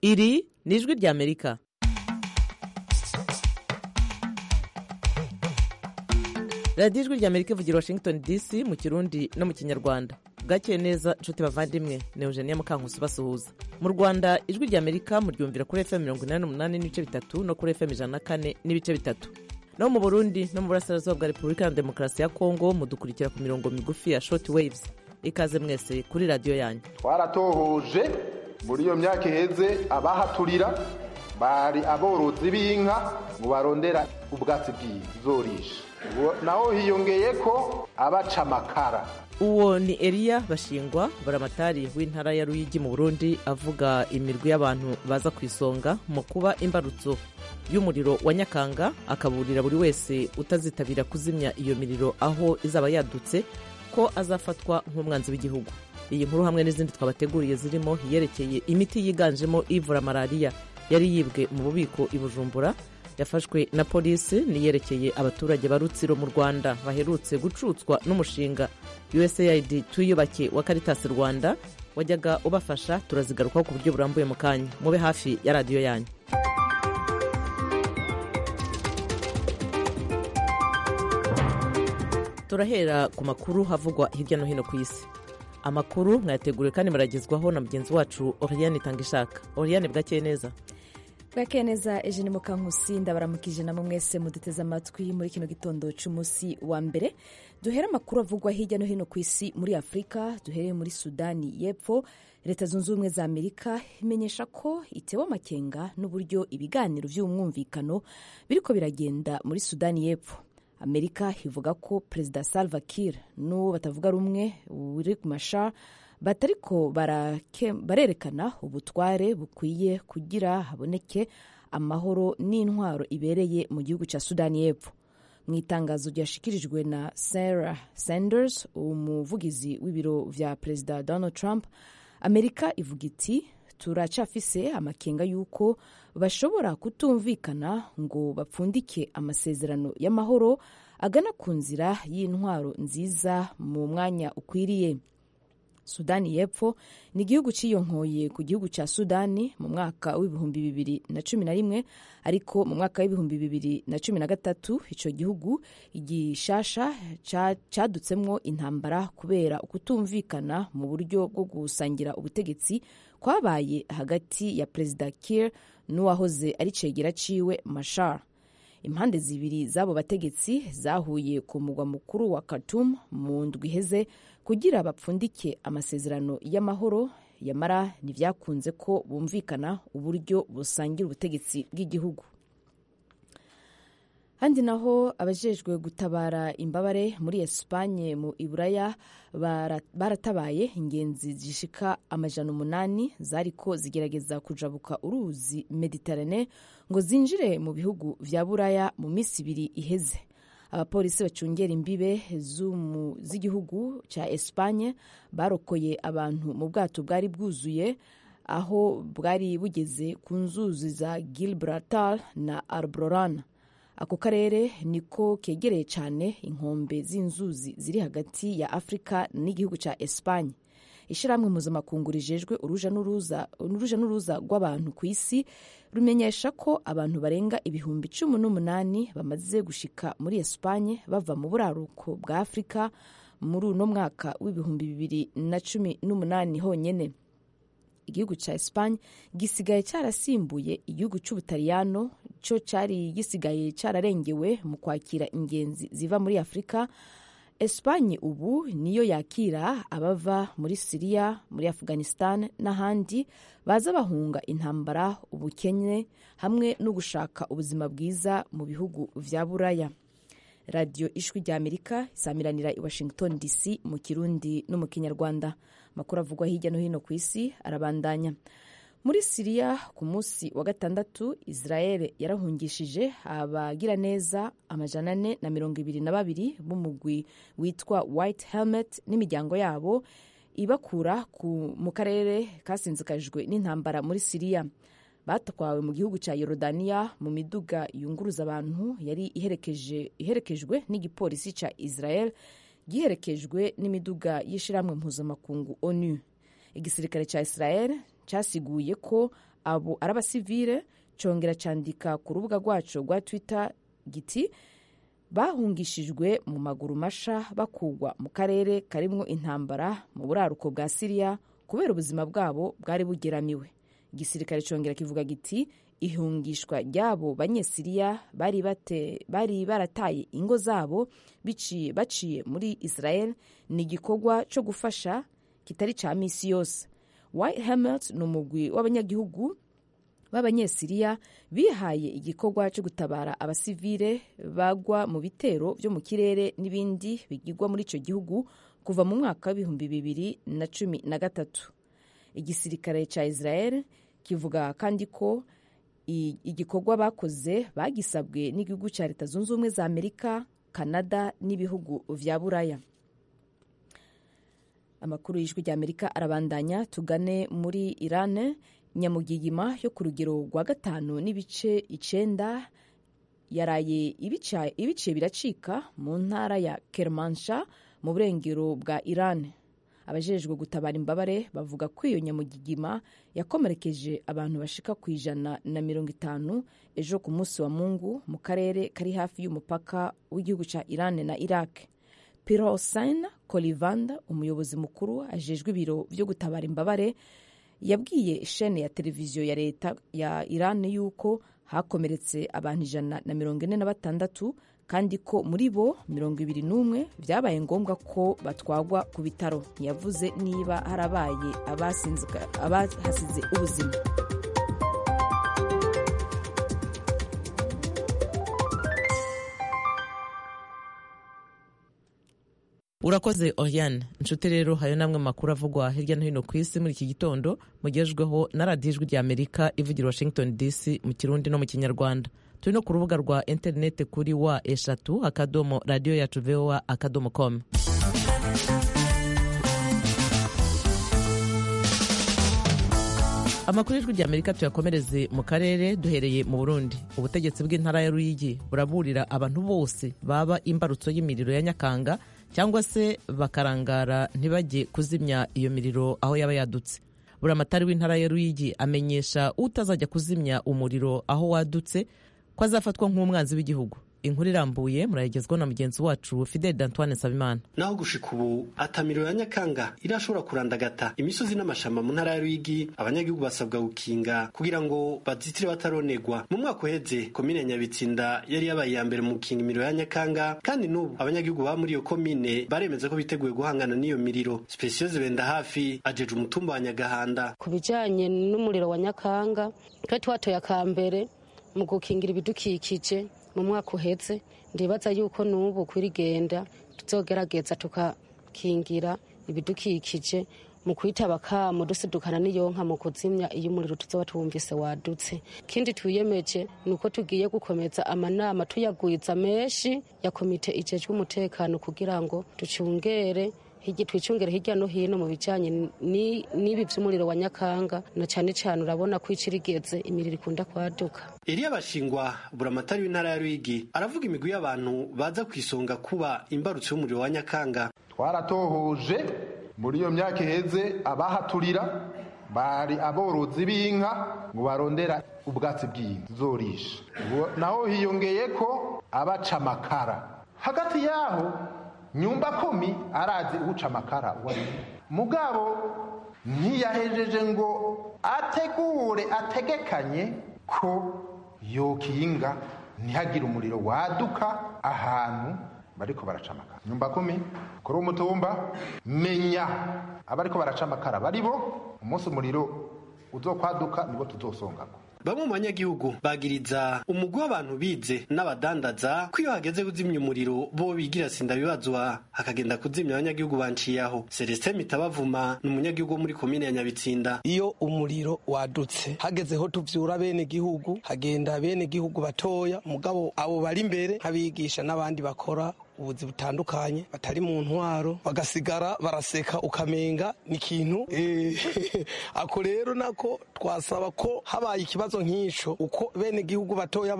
iri ni ijwi ry'amerika radiyo ijwi ry'amerika ivugira washington dc mu kirundi no mu kinyarwanda bwakeye neza nshuti bavandimwe ni eugenia mukankusi basuhuza mu rwanda ijwi ry'amerika muryumvira kuri fm mirongo inani n'umunani n'ibice bitatu no kuri fm ijana na kane n'ibice bitatu no mu burundi no mu burasirazuba bwa repubulika ya demokarasi ya kongo mudukurikira ku mirongo migufi ya short waves ikaze mwese kuri radiyo yanyu twaratohoje muri iyo myaka iheze abahaturira bari aborozi b'inka ngo barondera ubwatsi bw'izorisha naho hiyongeye ko abaca amakara uwo ni eliya bashingwa buramatari w'intara ya ruyigi mu burundi avuga imirwi y'abantu baza ku isonga mu kuba imbarutso y'umuriro wa nyakanga akaburira buri wese utazitabira kuzimya iyo miriro aho izaba yadutse ko azafatwa nk'umwanzi w'igihugu iyi nkuru hamwe n'izindi twabateguriye zirimo iyerekeye imiti yiganjemo ivura malariya yari yibwe mu bubiko i bujumbura yafashwe na polisi niyerekeye abaturage ba rutsiro mu rwanda baherutse gucutswa n'umushinga usaid tuyubake wa caritas rwanda wajyaga ubafasha turazigarukaho ku buryo burambuye mu kanya mube hafi ya radiyo yanyu turahera ku makuru havugwa hirya no hino ku isi amakuru mwayateguriwe kandi muragezwaho na mugenzi wacu oriane itangishaka oriane bwakeye neza bwakeye neza eugene mukankusi ndabaramukije namwe mwese muduteze amatwi muri kino gitondo cy'umunsi wa mbere duhere amakuru avugwa hirya no hino ku isi muri afurika duhereye muri sudani y'epfo leta zunze ubumwe za amerika imenyesha ko itewe amakenga n'uburyo ibiganiro by'umwumvikano biriko biragenda muri sudani y'epfo amerika ivuga ko perezida salva kiir n'uwo batavuga rumwe riek machar batariko barerekana ubutware bukwiye kugira haboneke amahoro n'intwaro ibereye mu gihugu cya sudani y'epfo mu itangazo ryashikirijwe na sarah sanders umuvugizi w'ibiro vya perezida donald trump amerika ivuga iti turacafise amakenga y'uko bashobora kutumvikana ngo bapfundike amasezerano y'amahoro agana ku nzira y'intwaro nziza mu mwanya ukwiriye sudani y'epfo ni igihugu cyiyonkoye ku gihugu cya sudani mu mwaka w'ibihumbi bibiri na cumi na rimwe ariko mu mwaka w'ibihumbi bibiri na cumi na gatatu icyo gihugu igishasha cyadutsemwo intambara kubera ukutumvikana mu buryo bwo gusangira ubutegetsi kwabaye hagati ya perezida Kiir n'uwahoze ari cegera ciwe Machar impande zibiri z'abo bategetsi zahuye ku mugwa mukuru wa Khartoum mu ndwi iheze kugira bapfundike amasezerano y'amahoro yamara ntibyakunze ko bumvikana uburyo busangira ubutegetsi bw'igihugu handi naho abajejwe gutabara imbabare muri esipanye mu iburaya baratabaye ingenzi zishika amajana umunani zariko zigerageza kujabuka uruzi mediterane ngo zinjire mu bihugu vya buraya mu minsi ibiri iheze abapolisi bacungera imbibe z'igihugu cya esipanye barokoye abantu mu bwato bwari bwuzuye aho bwari bugeze ku nzuzi za gilbraltar na arborana ako karere niko kegereye cyane inkombe z'inzuzi ziri hagati ya afurika n'igihugu cya esipanye ishyirahamwe mpuzamakungu rijejwe uruja n'uruza rw'abantu ku isi rumenyesha ko abantu barenga ibihumbi cumi n'umunani bamaze gushika muri esipanye bava mu buraruko bwa afurika muri uno mwaka w'ibihumbi bibiri na cumi n'umunani honyine igihugu cya esipanye gisigaye cyarasimbuye igihugu cy'ubutaliyano cyo cyari gisigaye cyararengewe mu kwakira ingenzi ziva muri afurika esipanye ubu niyo yakira abava muri siriya muri afghanistan n'ahandi baza bahunga intambara ubukene hamwe no gushaka ubuzima bwiza mu bihugu vya buraya radiyo ijwi rya amerika isamiranira i washington dc mu kirundi no mu kinyarwanda amakuru avugwa hirya no hino ku isi arabandanya muri siriya ku munsi wa gatandatu israel yarahungishije abagiraneza amajana ane na mirongo ibiri na babiri b'umugwi witwa white helmet n'imiryango yabo ibakura mu karere kasinzikajwe n'intambara muri siriya batwawe mu gihugu cya yorodaniya mu miduga yunguruza abantu yari iherekejwe n'igipolisi cya israel giherekejwe n'imiduga y'ishyirahamwe mpuzamakungu onu igisirikare cya israel cyasiguye ko abo ari abasivile congera candika ku rubuga rwaco rwa twitter giti bahungishijwe mu maguru masha bakugwa mu karere karimwo intambara mu buraruko bwa siriya kubera ubuzima bwabo bwari bugeramiwe igisirikare congera kivuga giti ihungishwa ry'abo banyesiriya bari, bari barataye ingo zabo biciye baciye muri israel ni igikorwa cyo gufasha kitari ca misi yose white helmet ni umugwi w'abanyagihugu b'abanyesiriya bihaye igikorwa cyo gutabara abasivile bagwa mu bitero byo mu kirere n'ibindi bigirwa muri icyo gihugu kuva mu mwaka w'ibihumbi bibiri na cumi na gatatu igisirikare cya israel kivuga kandi ko igikorwa bakoze bagisabwe n'igihugu cya leta zunze ubumwe za amerika canada n'ibihugu vya buraya amakuru y'ijwi rya amerika arabandanya tugane muri iran nyamugigima yo ku rugero rwa gatanu n'ibice icenda yaraye ibiciye biracika mu ntara ya kermansha mu burengero bwa iran abajejwe gutabara imbabare bavuga ko iyo nyamugigima yakomerekeje abantu bashika ku ijana na mirongo itanu ejo ku munsi wa mungu mu karere kari hafi y'umupaka w'igihugu cya iran na iraq pirosin kolivanda umuyobozi mukuru ajejwe ibiro byo gutabara imbabare yabwiye shene ya televiziyo ya leta ya iran yuko hakomeretse abantu ijana na mirongo ine na batandatu kandi ko muri bo mirongo ibiri n'umwe byabaye ngombwa ko batwagwa ku bitaro ntiyavuze niba harabaye abahasize ubuzima urakoze oriane inshuti rero hayo namwe makuru avugwa hirya no hino ku isi muri iki gitondo mugejweho na radiyo ijwi rya amerika ivugira washington dc mu kirundi no mu kinyarwanda turi no ku rubuga rwa interineti kuri wa eshatu akadomo radiyo yacu voa akadomo com amakuru y'ijwi rya amerika tuyakomereze mu karere duhereye mu burundi ubutegetsi bw'intara ya ruyigi buraburira abantu bose baba imbarutso y'imiriro ya nyakanga cyangwa se bakarangara ntibajye kuzimya iyo miriro aho yaba yadutse buramatari w'intara ya ruyigi amenyesha utazajya kuzimya umuriro aho wadutse ko azafatwa nk'umwanzi w'igihugu inkuru irambuye murayigezwaho na mugenzi wacu fideli d'antoine nsabimana naho gushika ubu atamiriro ya nyakanga irashobora kurandagata imisozi n'amashamba mu ntara ya ruyigi abanyagihugu basabwa gukinga kugira ngo bazitire bataronegwa mu mwaka uheze komine nyabitsinda yari yabaye iya mbere mu gukinga imiriro ya nyakanga kandi n'ubu abanyagihugu baba muri iyo komine baremeza ko biteguye guhangana n'iyo miriro spesiyoze benda hafi ajeje umutumba wa nyagahanda ku bijanye n'umuriro wa nyakanga twe twatoye akambere mu gukingira ibidukikije mu mwaka uheze ndibaza yuko n'ubu kwirigenda tuzogerageza tukakingira ibidukikije mu kwitaba kamo dusidukana n'iyonka mu kuzimya iyo umuriro tuzoba tuwumvise wadutse ikindi twiyemeje ni uko tugiye gukomeza amanama tuyagwiza menshi ya komite ijejwe umutekano kugira ngo ducungere twicungere hirya no hino mu bijyanye n'ibi by'umuriro wa nyakanga na cyane cyane urabona ko icirigeze imiriro ikunda kwaduka Eliya Bashingwa buramatari w'intara ya Ruyigi aravuga imigwi y'abantu baza ku isonga kuba imbarutso y'umuriro wa nyakanga twaratohoje muri iyo myaka iheze abahaturira bari aborozi b'inka ngo barondera ubwatsi bw'inka zorisha naho hiyongeye ko abaca amakara hagati yaho nyumba komi arazi uwuca amakara wari mugabo ntiyahejeje ngo ategure ategekanye ko yokinga ntihagire umuriro waduka ahantu bariko baraca amakara nyumba komi kuri umutumba menya abariko baraca amakara baribo umunsi umuriro uzokwaduka nibo tuzosongako bamwe mu banyagihugu bagiriza umugwi w'abantu bize n'abadandaza ko iyo hageze kuzimya umuriro bo bigira sinda bibazwa hakagenda kuzimya abanyagihugu banciyaho celestin mitabavuma ni umunyagihugu wo muri komine ya nyabitsinda iyo umuriro wadutse hagezeho tuvyura bene gihugu hagenda bene gihugu batoya mugabo abo bari imbere nk'abigisha n'abandi bakora ubuzi butandukanye batari mu ntwaro bagasigara baraseka ukamenga ni ikintu ako rero nako twasaba ko habaye ikibazo nk'ico uko bene gihugu batoya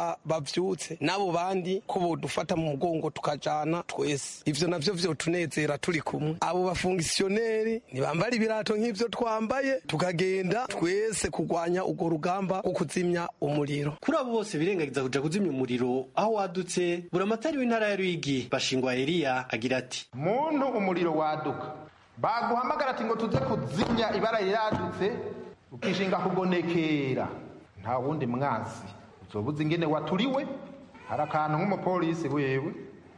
bavyutse n'abo bandi ko bodufata mu mugongo tukajana twese ivyo navyo vyotunezera turi kumwe abo bafungisiyoneri ntibambara ibirato nk'ivyo twambaye tukagenda twese kurwanya urwo rugamba rwo kuzimya umuriro kuri abo bose birengagiza kuja kuzimya umuriro aho wadutse buramatari w'intara ya ruyigi bashingwa eliya agira ati muntu umuriro waduka baguhamagara ati ngo tuze kuzimya ibara riradutse ukishinga kugonekera nta wundi mwansi uzobuza ingene waturiwe hari akantu nk'umupolisi wewe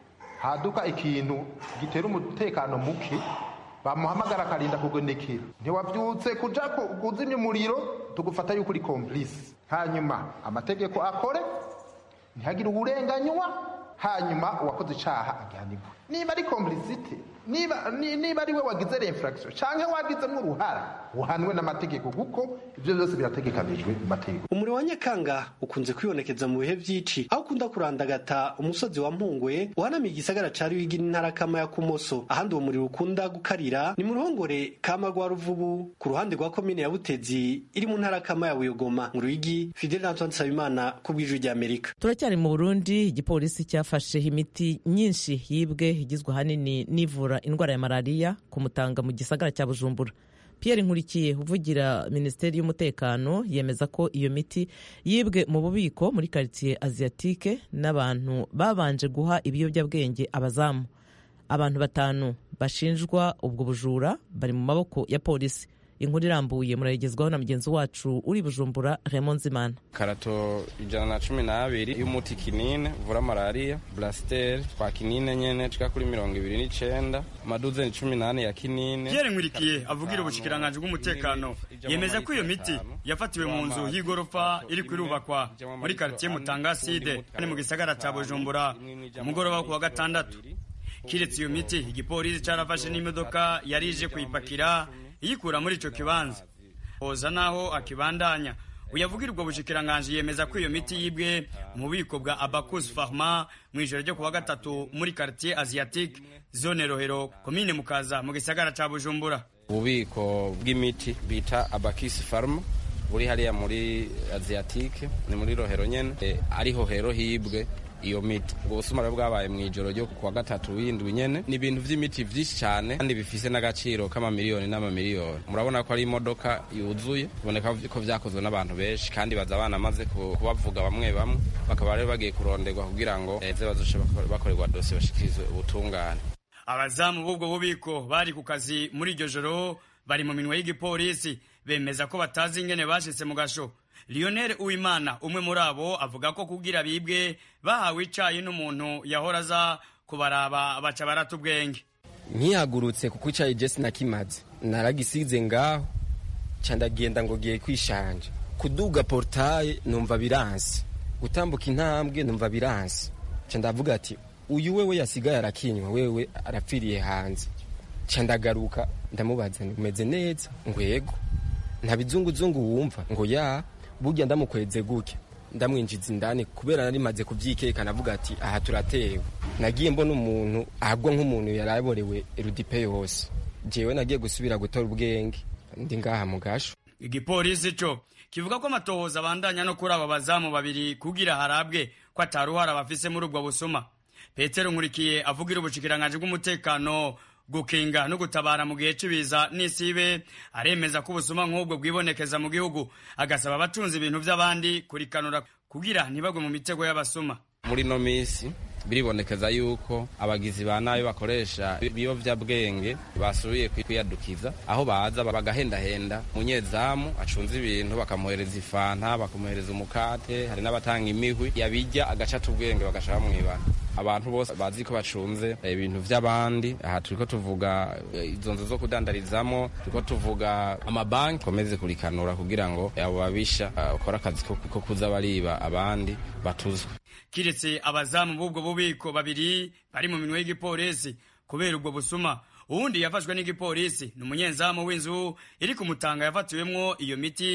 haduka ikintu gitera umutekano muke bamuhamagara akarinda kugonekera ntiwabyutse kuja kuzimya umuriro tugufata yuko uri komplisi hanyuma amategeko akore ntihagire uburenganywa hanyuma uwakoze icaha agihanirwe niba ari complicite niba niba ari we wagize l'infraction canke wagizemwo uruhara uhanwe n'amategeko kuko ivyo vyose birategekanijwe mu mategeko umuriro wa nyakanga ukunze kwibonekeza mu bihe vy'ici aho ukunda kurandagata umusozi wa mpungwe uhanamiye igisagara ca ruyigi n'intara kama ya kumoso ahandi uwo muriro ukunda gukarira ni mu ruhongore kama rwa ruvubu ku ruhande rwa komine ya butezi iri mu ntara kama ya buyogoma mu ruyigi fidel antoine nsabimana ku bw'ijwi ry'amerika turacyari mu burundi igipolisi cyafasheho imiti myinshi yibwe igizwe ahanini n'ivura indwara ya malariya ku mutanga mu gisagara cya bujumbura Pierre nkurikiye uvugira minisiteri y'umutekano yemeza ko iyo miti yibwe mu bubiko muri karitsiye asiatike n'abantu babanje guha ibiyobyabwenge abazamu abantu batanu bashinjwa ubwo bujura bari mu maboko ya polisi inkuru irambuye murayigezwaho na mugenzi wacu uri bujumbura Raymond Nzimana karato ijana na cumi n'abiri y'umuti kinine uvura malariya burasiteri twa kinine nyene cika kuri mirongo ibiri n'icenda amaduzeni cumi n'ane ya kinine Pierre Nkurikiye avugira ubushikiranganji bw'umutekano yemeza ko iyo miti yafatiwe mu nzu y'igorofa iri kwirubakwa muri quartier Mutangaside kandi mu gisagara ca Bujumbura ku mugoroba wo kuwa gatandatu kiretse iyo miti igipolisi carafashe n'imodoka yari ije kuyipakira iyikura muri ico kibanza hoza naho akibandanya uyavugira ubwo bushikiranganji yemeza ko iyo miti yibwe mu bubiko bwa Abacus Pharma mu ijoro ryo kuwa gatatu muri quartier Asiatique zone Rohero komine Mukaza mu gisagara ca Bujumbura ububiko bw'imiti bita Abacus Pharma buri hariya muri Asiatique ni muri Rohero nyene e, ariho hero hibwe iyo miti ubwo busuma rero bwabaye mu ijoro ryo kuwa gatatu w'indwi nyene ni ibintu vy'imiti vyinshi cane kandi bifise n'agaciro k'amamiliyoni n'amamiliyoni murabona ko ari imodoka yuzuye biboneka ko vyakozwe n'abantu benshi kandi baza banamaze kubavuga bamwe bamwe bakaba rero bagiye kuronderwa kugira ngo eze bazoshe bakorerwa dosiye bashikirizwe ubutungane abazamu b'ubwo bubiko bari ku kazi muri iryo joro bari mu minwe y'igipolisi bemeza ko batazi ingene bashitse mu gasho Lionel Uwimana umwe muri abo avuga ko kugira bibwe bahawe icayi n'umuntu yahora aza kubaraba baca barata ubwenge nkihagurutse kuko icayi je sinakimaze naragisize ngaho ca ndagenda ngo giye kwishanja kuduga portaye numva biransi gutambuka intambwe numva biransi ca ndavuga ati uyu wewe yasigaye arakinywa wewe arapfiriye hanze ca ndagaruka ndamubaza umeze neza ngo yego nta bizunguzungu wumva ngo ya burya ndamukweze gutya ndamwinjiza indani kubera nari maze kuvyikeka navuga ati aha turatewe nagiye mbona umuntu ahagwa nk'umuntu yaraborewe erudipe yose jewe nagiye gusubira gutora ubwenge ndi ngaha mu gasho igipolisi co kivuga ko amatohoza abandanya no kuri abo bazamu babiri kugira harabwe ko ataruhara bafise muri ubwo busuma petero nkurikiye avugira ubushikiranganji bw'umutekano gukinga no gutabara mu gihe cy'ibiza n'isibe aremeza ko ubusuma nk'ubwo bwibonekeza mu gihugu agasaba abatunze ibintu by'abandi kurikanura kugira ntibagwe mu mitego y'abasuma muri no misi biribonekeza yuko abagizi ba nabi bakoresha ibiyovyabwenge basubiye kwiyadukiza aho baza bagahendahenda umunyezamu acunze ibintu bakamuhereza ifanta bakamuhereza umukate hari n'abatanga imihwi yabijya agacata ubwenge bagashaka bamwibana abantu bose bazi ko bacunze ibintu vy'abandi aha turiko tuvuga izo nzu zo kudandarizamo turiko tuvuga amabanki komeze kurikanura kugira ngo abo babisha ukora akazi ko kuza bariba abandi batuzwe kiretse abazamu b'ubwo bubiko babiri bari mu minwe y'igipolisi kubera ubwo busuma uwundi yafashwe n'igipolisi ni umunyezamu w'inzu iri ku mutanga yafatiwemwo iyo miti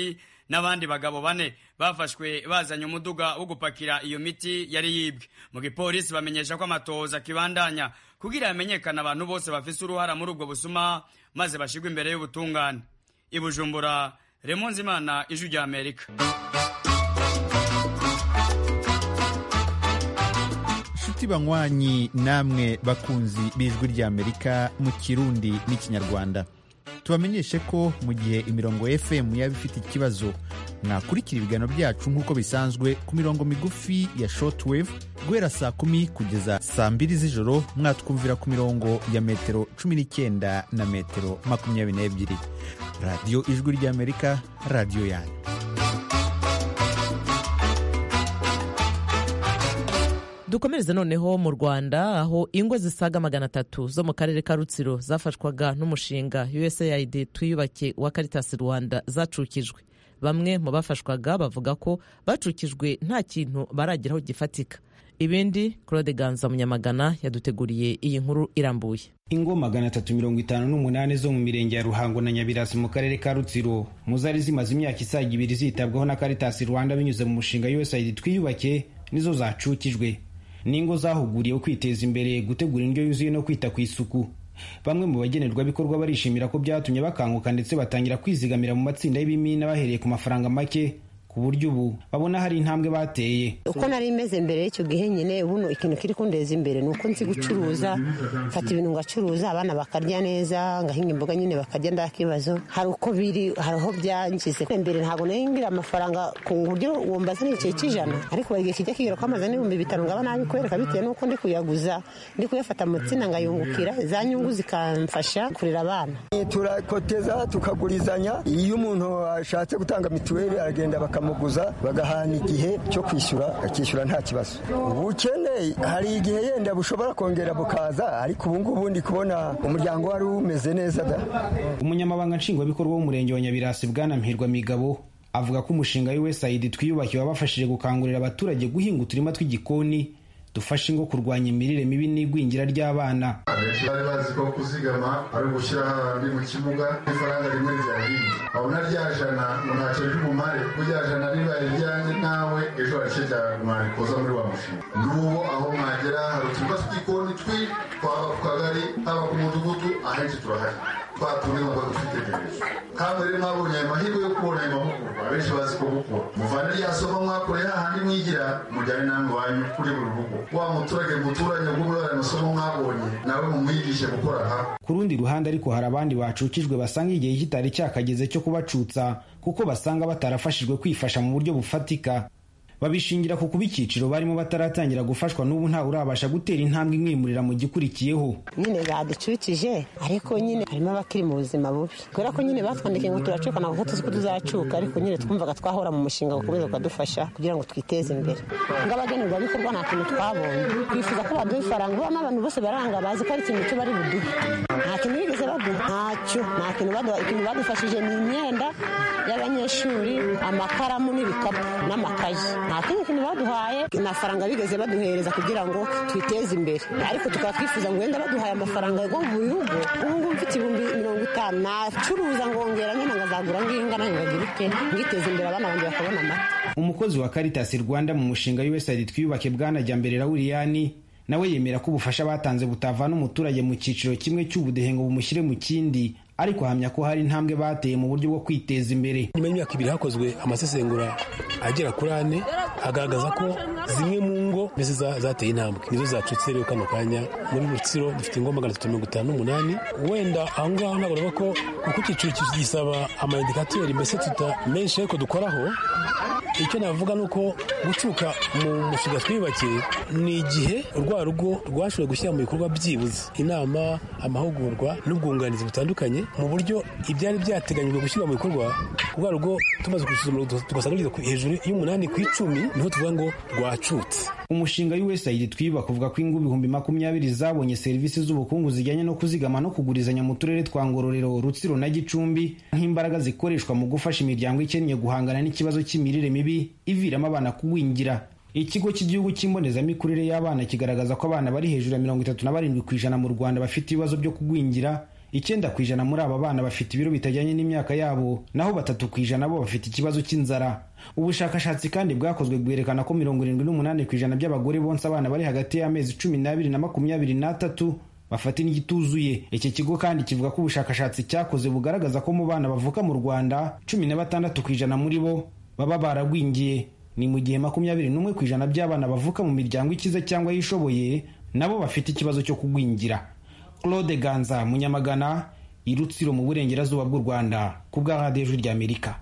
n'abandi bagabo bane bafashwe bazanye umuduga wo gupakira iyo miti yari yibwe mu gipolisi bamenyesha ko amatohoza akibandanya kugira hamenyekane abantu bose bafise uruhara muri ubwo busuma maze bashigwe imbere y'ubutungane i bujumbura remonze imana ijwi rya amerika nshuti banywanyi namwe bakunzi b'ijwi ry'amerika mu kirundi n'ikinyarwanda tubamenyeshe ko mu gihe imirongo fm yaba ifite ikibazo mwakurikira ibiganiro byacu nk'uko bisanzwe ku mirongo migufi ya shortwave guhera saa kumi kugeza saa mbiri z'ijoro mwatwumvira ku mirongo ya metero cumi n'icyenda na metero makumyabiri n'ebyiri radiyo ijwi ry'amerika radiyo yanyu dukomereze noneho mu rwanda aho ingo zisaga magana atatu zo mu karere ka rutsiro zafashwaga n'umushinga usaid twiyubake wa caritas rwanda zacukijwe bamwe mu bafashwaga bavuga ko bacukijwe nta kintu barageraho gifatika ibindi claude ganza munyamagana yaduteguriye iyi nkuru irambuye ingo magana atatu mirongo itanu n'umunani zo mu mirenge ya ruhango na nyabirasi mu karere ka rutsiro mu zari zimaze imyaka isaga ibiri zitabwaho na caritas rwanda binyuze mu mushinga usaid twiyubake nizo zacukijwe n'ingo zahuguriwe kwiteza imbere gutegura indyo yuzuye no kwita ku isuku bamwe mu bagenerwabikorwa barishimira ko byatumye bakanguka ndetse batangira kwizigamira mu matsinda y'ibimina bahereye ku mafaranga make ku buryo ubu babona hari intambwe bateye uko nari imeze mbere y'icyo gihe nyine ubuno ikintu kiri kundeza imbere ni uko nzi gucuruza mfata ibintu ngacuruza abana bakarya neza ngahinga imboga nyine bakarya nda kibazo hari uko biri hari aho byangize mbere ntabwo ngira amafaranga ku buryo wumva zana igice cy'ijana ariko buri gihe kijya kigera ko amaze n'ibihumbi bitanu ngaba nabikwereka bitewe n'uko ndi kuyaguza ndi kuyafata mu tsina ngayungukira za nyungu zikamfasha kurera abana turakoteza tukagurizanya iyo umuntu ashatse gutanga mituweli aragenda bakam bakamuguza bagahana igihe cyo kwishyura akishyura nta kibazo ubukene hari igihe yenda bushobora kongera bukaza ariko ubu ngubu ndi kubona umuryango wari umeze neza da umunyamabanga nshingwabikorwa w'umurenge wa nyabirasi bwana mpirwa migabo avuga ko umushinga w'usaid twiyubakiwe wabafashije gukangurira abaturage guhinga uturima tw'igikoni dufasha ingo kurwanya imirire mibi n'igwingira ry'abana abenshi bari bazi ko kuzigama ari ugushyira hahandi mu kibuga ifaranga rimwe rya rimwe wabona rya jana ngo ntacyo ry'umumare ko rya jana ribaye ryanjye nawe ejo hari icyo mwarikoza muri wa mushinga n'ubu aho mwagera hari uturima tw'igikoni twi twaba ku kagari haba ku mudugudu ahenshi turahari twatuye ngo dufitegereje kandi rero mwabonye ayo mahirwe yo kubona ayo mahugurwa abenshi bazi ko gukora muvane rya somo mwakoreye hahandi mwigira mujyane namwe wanyu kuri buri rugo wa muturage muturanye ubwo muri ayo masomo mwabonye nawe mumwigishe gukora aha ku rundi ruhande ariko hari abandi bacukijwe basanga igihe kitari cyakageze cyo kubacutsa kuko basanga batarafashijwe kwifasha mu buryo bufatika babishingira ku kuba icyiciro barimo bataratangira gufashwa n'ubu ntawe urabasha gutera intambwe imwimurira mu gikurikiyeho nyine baducukije ariko nyine harimo abakiri mu buzima bubi kubera ko nyine batwandikiye ngo turacuka ntabwo tuzi ko tuzacuka ariko nyine twumvaga twahora mu mushinga gukomeza ukadufasha kugira ngo twiteze imbere ng'abagenerwabikorwa nta kintu twabonye twifuza ko baduha ifaranga ubona abantu bose baranga bazi ko ari ikintu cyo bari buduhe nta kintu bigeze baduha ntacyo nta kintu baduha ikintu badufashije ni imyenda y'abanyeshuri amakaramu n'ibikapu n'amakayi nta kindi kintu baduhaye nta faranga bigeze baduhereza kugira ngo twiteze imbere ariko tukaba twifuza ngo wenda baduhaye amafaranga yo buri rugo ubu ngubu mfite ibihumbi mirongo itanu nacuruza ngongera nyine ngazagura nginga nayo ngagira ute ngiteza imbere abana banjye bakabona amata umukozi wa caritas rwanda mu mushinga w'usaid twiyubake bwana jyambere rawuriyani nawe yemera ko ubufasha batanze butavana umuturage mu cyiciro kimwe cy'ubudehe ngo bumushyire mu kindi ariko ahamya ko hari intambwe bateye mu buryo bwo kwiteza imbere nyuma y'imyaka ibiri hakozwe amasesengura agera kuri ane agaragaza ko zimwe mu ngo mbese zateye intambwe nizo zacutse rero kano kanya muri rutsiro dufite ingo magana atatu mirongo itanu n'umunani wenda aho ngaho ntabwo navuga ko kuko icyiciro gisaba amayindikateri mbese tuta menshi ariko dukoraho icyo navuga ni uko gucuka mu mushinga twiyubakiye ni igihe urwa rugo rwashoboye gushyira mu bikorwa byibuze inama amahugurwa n'ubwunganizi butandukanye mu buryo ibyari byateganyijwe gushyirwa mu bikorwa urwa rugo tumaze gusuzuma tugasanga rugeze hejuru y'umunani ku icumi niho tuvuga ngo rwacutse umushinga w'usaid twiyubaka uvuga ko ingo ibihumbi makumyabiri zabonye serivisi z'ubukungu zijyanye no kuzigama no kugurizanya mu turere twa ngororero rutsiro na gicumbi nk'imbaraga zikoreshwa mu gufasha imiryango ikennye guhangana n'ikibazo cy'imirire mibi iviramo abana kugwingira ikigo cy'igihugu cy'imbonezamikurire y'abana kigaragaza ko abana bari hejuru ya mirongo itatu na barindwi ku ijana mu rwanda bafite ibibazo byo kugwingira icyenda ku ijana muri aba bana bafite ibiro bitajyanye n'imyaka yabo naho batatu ku ijana bo bafite ikibazo cy'inzara ubushakashatsi kandi bwakozwe bwerekana ko mirongo irindwi n'umunani ku ijana by'abagore bonsa abana bari hagati y'amezi cumi n'abiri na makumyabiri n'atatu bafata indyo ituzuye iki kigo kandi kivuga ko ubushakashatsi cyakoze bugaragaza ko mu bana bavuka mu rwanda cumi na batandatu ku ijana muri bo baba baragwingiye ni mu gihe makumyabiri n'umwe ku ijana by'abana bavuka mu miryango ikize cyangwa yishoboye nabo bafite ikibazo cyo kugwingira claude ganza munyamagana i rutsiro mu burengerazuba bw'u rwanda ku bwa radiyo ijwi ry'amerika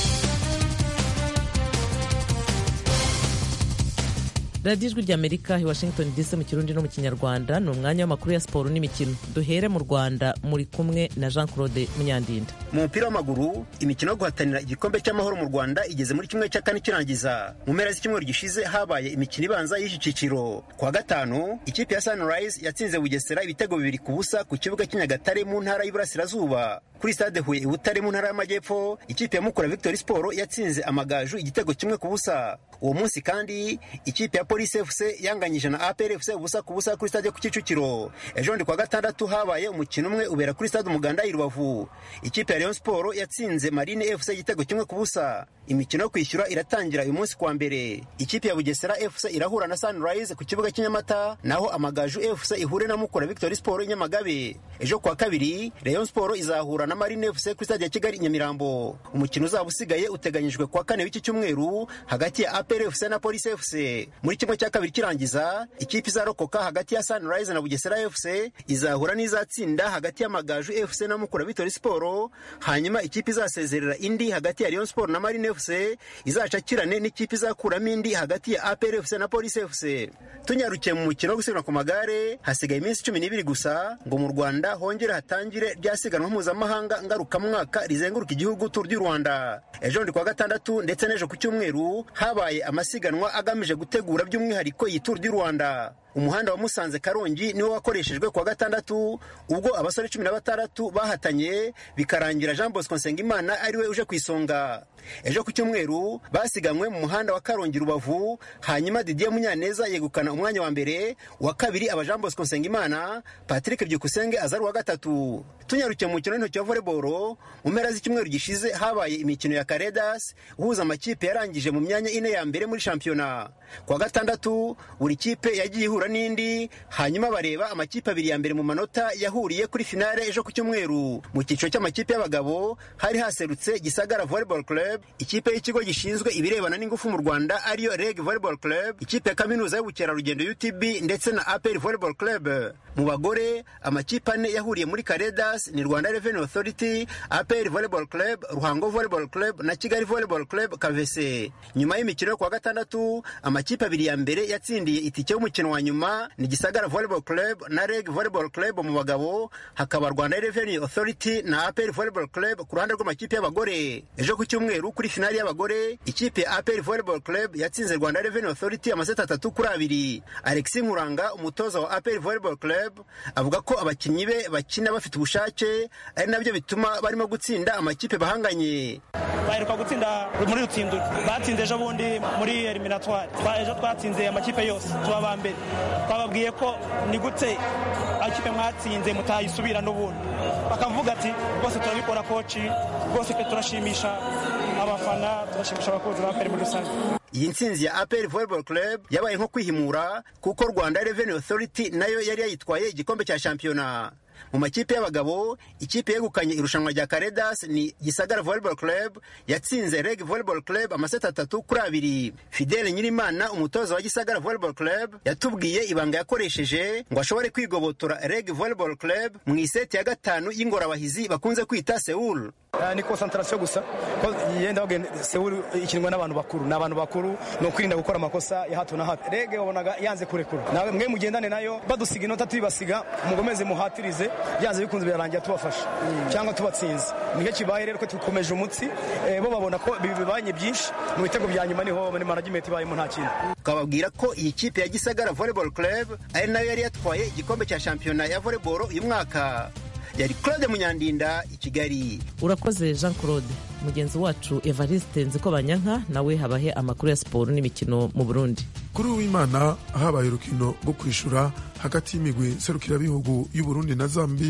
radiyo ijwi ry'amerika i washington dc mu kirundi no mu kinyarwanda ni umwanya w'amakuru ya siporo n'imikino duhere mu rwanda muri kumwe na jean claude munyandinda mu mupira w'amaguru imikino yo guhatanira igikombe cy'amahoro mu rwanda igeze muri kimwe cya kane kirangiza mu mpera z'icyumweru gishize habaye imikino ibanza y'iki cyiciro ku wa gatanu ikipe ya sunrise yatsinze bugesera ibitego bibiri ku busa ku kibuga cy'inyagatare mu ntara y'iburasirazuba kuri stade huye i butare mu ntara y'amajyepfo ikipe ya mukura victory sport yatsinze amagaju igitego kimwe ku busa uwo munsi kandi ikipe ya polisi fc yanganyije na apr fc ubusa ku busa kuri stade ku kicukiro ejo bundi kwa gatandatu habaye umukino umwe ubera kuri stade umuganda i rubavu ikipe ya rayon sport yatsinze marine fc igitego kimwe ku busa imikino yo kwishyura iratangira uyu munsi kuwa mbere ikipe ya bugesera fc irahura na sunrise ku kibuga cy'inyamata naho amagaju fc ihure na mukura victory sport inyamagabe ejo kuwa kabiri rayon sport izahura na marine fc kuri stade ya kigali nyamirambo umukino uzaba usigaye uteganyijwe kuwa kane w'iki cyumweru hagati ya apr fc na polisi fc muri kimwe cya kabiri kirangiza ikipe izarokoka hagati ya sunrise na bugesera fc izahura n'izatsinda hagati y'amagaju fc na mukura victory sport hanyuma ikipe izasezerera indi hagati ya rayon sport na marine fc izacakirane n'ikipe izakuramo indi hagati ya apr fc na polisi fc tunyarukiye mu mukino wo gusiganwa ku magare hasigaye iminsi cumi n'ibiri gusa ngo mu rwanda hongere hatangire rya siganwa mpuzamahanga ngarukamwaka rizenguruka igihugu turu du rwanda ejo bundi kuwa gatandatu ndetse n'ejo ku cyumweru habaye amasiganwa agamije gutegura by'umwihariko iyi turu du rwanda umuhanda wa musanze karongi niwo wakoreshejwe kuwa gatandatu ubwo abasore cumi na batandatu bahatanye bikarangira jean bosco nsengimana ariwe uje ku isonga ejo ku cyumweru basiganywe mu muhanda wa karongi rubavu hanyuma didier munyaneza yegukana umwanya wa mbere wa kabiri aba jean bosco nsengimana patrick byukusenge aza ari uwa gatatu tunyarukiye mu mukino w'intoki wa volleyball mu mpera z'icyumweru gishize habaye imikino ya karedas uhuza amakipe yarangije mu myanya ine ya mbere muri shampiyona kuwa gatandatu buri kipe yagiye ihura n'indi hanyuma bareba amakipe abiri ya mbere mu manota yahuriye kuri finale ejo ku cyumweru mu cyiciro cy'amakipe y'abagabo hari haserutse gisagara volleyball club ikipe y'ikigo gishinzwe ibirebana n'ingufu mu rwanda ariyo reg volleyball club ikipe ya kaminuza y'ubukerarugendo utb ndetse na apr volleyball club mu bagore amakipe ane yahuriye muri karedas ni rwanda revenue authority apr volleyball club ruhango volleyball club na kigali volleyball club kavese nyuma y'imikino yo kuwa gatandatu amakipe abiri ya mbere yatsindiye itike y'umukino wa nyuma ni gisagara volleyball club na reg volleyball club mu bagabo hakaba rwanda revenue authority na apr volleyball club ku ruhande rw'amakipe y'abagore ejo ku cyumweru kuri finali y'abagore ikipe ya apr volleyball club yatsinze rwanda revenue authority amaseti atatu kuri abiri alexis nkuranga umutoza wa apr volleyball club avuga ko abakinnyi be bakina bafite ubushake ari nabyo bituma barimo gutsinda amakipe bahanganye baheruka gutsinda muri rutsindura batsinze ejo bundi muri eliminatoire ejo twatsinze amakipe yose tuba ba mbere twababwiye ko ni gute amakipe mwatsinze mutayisubira n'ubundi bakavuga ati rwose turabikora koci rwose pe turashimisha abafana turashimisha abakunzi ba peri muri rusange iyi ntsinzi ya apr volleyball club yabaye nko kwihimura kuko rwanda revenue authority nayo yari yayitwaye igikombe cya shampiyona mu makipe y'abagabo ikipe yegukanye irushanwa rya karedas ni gisagara volleyball club yatsinze reg volleyball club amaseti atatu kuri abiri fidele nyirimana umutoza wa gisagara volleyball club yatubwiye ibanga yakoresheje ngo ashobore kwigobotora reg volleyball club mu iseti ya gatanu y'ingorabahizi bakunze kwita seul ni konsantarasiyo gusa ko yenda bagenda sewuru ikinwa n'abantu bakuru ni abantu bakuru ni ukwirinda gukora amakosa ya hato na hato rege wabonaga yanze kurekura nawe mwe mugendane nayo badusiga inota tuyibasiga mugomeze muhatirize byanze bikunze birarangira tubafasha cyangwa tubatsinze nicyo kibaye rero ko dukomeje umutsi bo babona ko bibanye byinshi mu bitego bya nyuma niho muri management ibayemo nta kindi tukababwira ko iyi kipe ya gisagara volleyball club ari nayo yari yatwaye igikombe cya shampiyona ya volleyball uyu mwaka yari claude munyandinda i kigali urakoze jean claude mugenzi wacu evariste nziko banyanka nawe habahe amakuru ya siporo n'imikino mu burundi kuri uwimana habaye urukino rwo kwishyura hagati y'imigwi serukirabihugu y'uburundi na zambia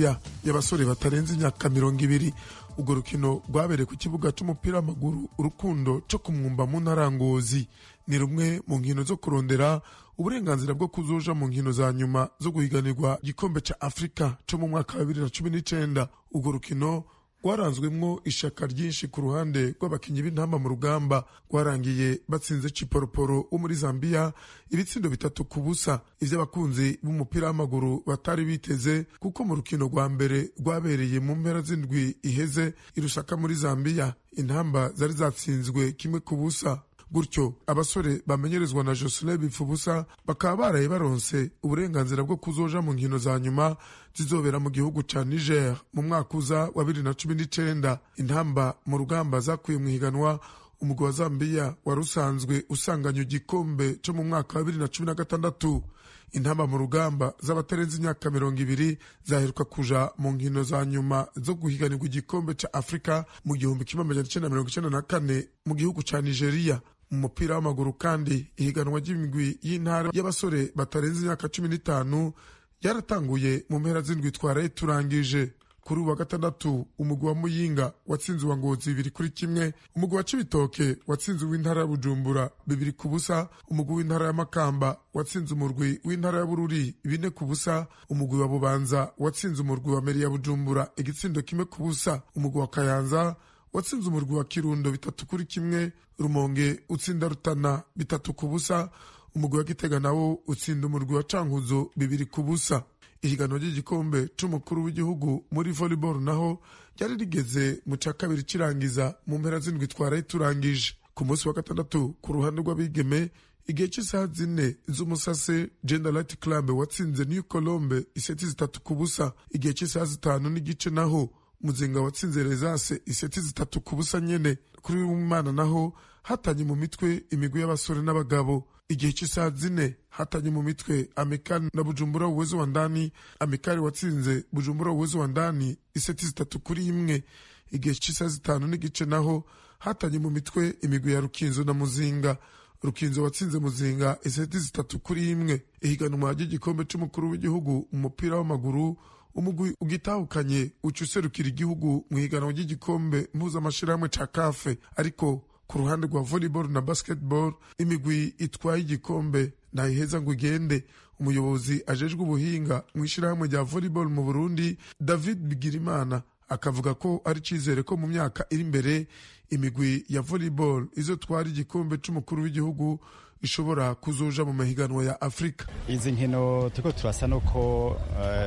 y'abasore batarenze imyaka mirongo ibiri urwo rukino rwabereye ku kibuga c'umupira w'amaguru urukundo co ku mwumba mu ntara ya ngozi ni rumwe mu nkino zo kurondera uburenganzira bwo kuzoja mu nkino za nyuma zo guhiganirwa igikombe ca afurika co mu mwaka wa bibiri na cumi n'icenda urwo rukino rwaranzwemwo ishaka ryinshi ku ruhande rw'abakinyi b'intamba mu rugamba rwarangiye batsinze ciporoporo wo muri zambiya ibitsindo bitatu ku busa ivy'abakunzi b'umupira w'amaguru batari biteze kuko mu rukino rwa mbere rwabereye mu mpera z'indwi iheze irusaka muri zambiya intamba zari zatsinzwe kimwe ku busa gutyo abasore bamenyerezwa na josele bipfubusa bakaba baraye baronse uburenganzira bwo kuzoja mu nkino za nyuma zizobera mu gihugu ca niger mu mwaka uza wa bibiri na cumi n'icenda intamba mu rugamba zakuye mu higanwa umugwi wa zambiya wari usanzwe usanganye igikombe co mu mwaka wa bibiri na cumi na gatandatu intamba mu rugamba z'abatarenze imyaka mirongo ibiri zaheruka kuja mu nkino za nyuma zo guhiganirwa igikombe ca afurika mu gihumbi kimwe amajana icenda mirongo icenda na kane mu gihugu ca nigeria mu mupira w'amaguru kandi ihiganwa ry'imigwi y'intara y'abasore batarenze imyaka cumi n'itanu ryaratanguye mu mpera z'indwi twaraye turangije kuri uwa gatandatu umugwi wa muyinga watsinze uwa ngozi bibiri kuri kimwe umugwi wa cibitoke watsinze uw'intara ya bujumbura bibiri ku busa umugwi w'intara ya makamba watsinze umurwi w'intara ya bururi bine ku busa umugwi wa bubanza watsinze umurwi wa meri ya bujumbura igitsindo kimwe ku busa umugwi wa kayanza watsinze umurwi wa kirundo bitatu kuri kimwe rumonge utsinda rutana bitatu ku busa umugwi wa gitega nawo utsinda umurwi wa cankuzo bibiri ku busa ihiganwa ry'igikombe c'umukuru w'igihugu muri volleyball naho ryari rigeze mu ca kabiri kirangiza mu mpera z'indwi twaraye turangije ku munsi wa gatandatu ku ruhande rw'abigeme igihe cy'isaha zine z'umusase gender light club watsinze new colombe iseti zitatu ku busa igihe cy'isaha zitanu n'igice naho muzinga watsinze rezase iseti zitatu ku busa nyene kuri w'imana naho hatanye mu mitwe imigwi y'abasore n'abagabo igihe cy'isaha zine hatanye mu mitwe amikali na bujumbura uwezo wa ndani amikali watsinze bujumbura uwezo wa ndani iseti zitatu kuri imwe igihe cy'isaha zitanu n'igice naho hatanye mu mitwe imigwi ya rukinzo na muzinga rukinzo watsinze muzinga iseti zitatu kuri imwe ihiganwa ry'igikombe c'umukuru w'igihugu mu mupira w'amaguru umugwi ugitahukanye uca userukira igihugu mu higanwa ry'igikombe mpuzamashirahamwe ca kafe ariko ku ruhande rwa volleyball na basketball imigwi itwaye igikombe ntayiheza ngo igende umuyobozi ajejwe ubuhinga mu ishyirahamwe rya volleyball mu burundi david bigirimana akavuga ko ari icyizere ko mu myaka iri imbere imigwi ya volleyball izotwara igikombe c'umukuru w'igihugu ishobora kuzoja mu mahiganwa ya afurika izi nkino turiko turasa nuko uh,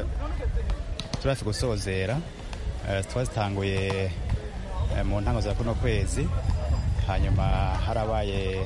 turafi gusozera uh, twazitanguye uh, mu ntango za kuno kwezi hanyuma harabaye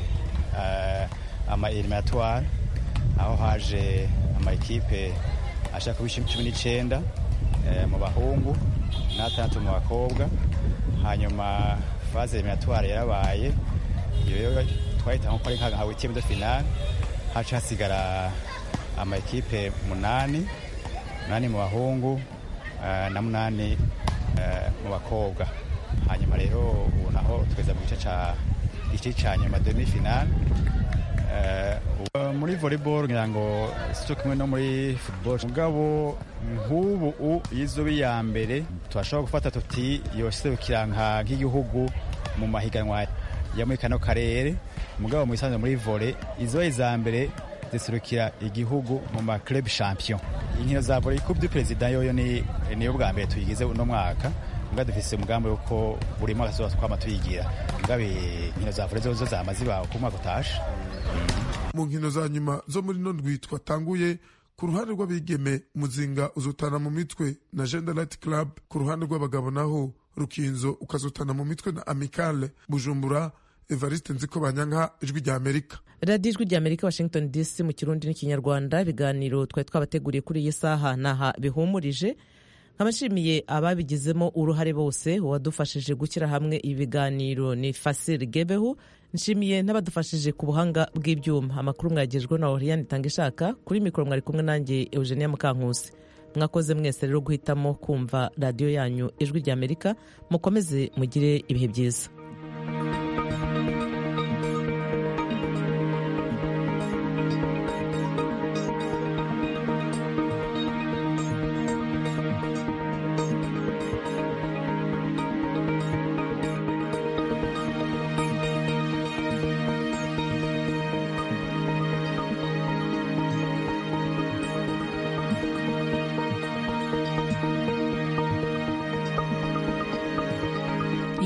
uh, ama eliminatoire aho haje ama ekipe ashaka kuba cumi n'icenda uh, mu bahungu n'atandatu mu bakobwa hanyuma faze eliminatoire yarabaye iyo twahitamo ko ari nka wikiyemu de finale haca hasigara ama ekipe munani munani mu bahungu uh, na munani uh, mu bakobwa hanyuma rero ubu naho tugeze mu gice ca igice ca nyuma demi finale uh, muri volleyball ngira ngo sico kimwe no muri football mugabo nk'ubu yizoba iya mbere turashobora gufata tuti yoserukira nk'igihugu mu mahiganwa ya muri kano karere mugabo mu isanzwe muri vole izo iza mbere ziserukira igihugu mu ma club champion inkino za vole coupe du president yoyo ni niyo bwa mbere tuyigize uno mwaka mbwa dufise umugambi wuko buri mwaka tuzoba twama tuyigira mugabo inkino za vole zozo zama ziba ku mwaka utashe mu nkino za nyuma zo muri no ndwi twatanguye ku ruhande rw'abigeme muzinga uzotana mu mitwe na gender light club ku ruhande rw'abagabo naho rukinzo ukazotana mu mitwe na amicale bujumbura evariste nziko banyanka ijwi rya amerika radiyo ijwi rya amerika washington dc mu kirundi n'ikinyarwanda ibiganiro twari twabateguriye kuri iyi saha naha bihumurije nkabashimiye ababigizemo uruhare bose uwadufashije gushyira hamwe ibi biganiro ni fasire gebehu nshimiye n'abadufashije ku buhanga bw'ibyuma amakuru mwagejwe na oriyani itanga ishaka kuri mikoro mwari kumwe nanjye eugenia mukankusi mwakoze mwese rero guhitamo kumva radiyo yanyu ijwi rya amerika mukomeze mugire ibihe byiza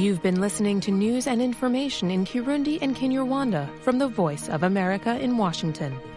You've been listening to news and information in Kirundi and Kinyarwanda from the Voice of America in Washington.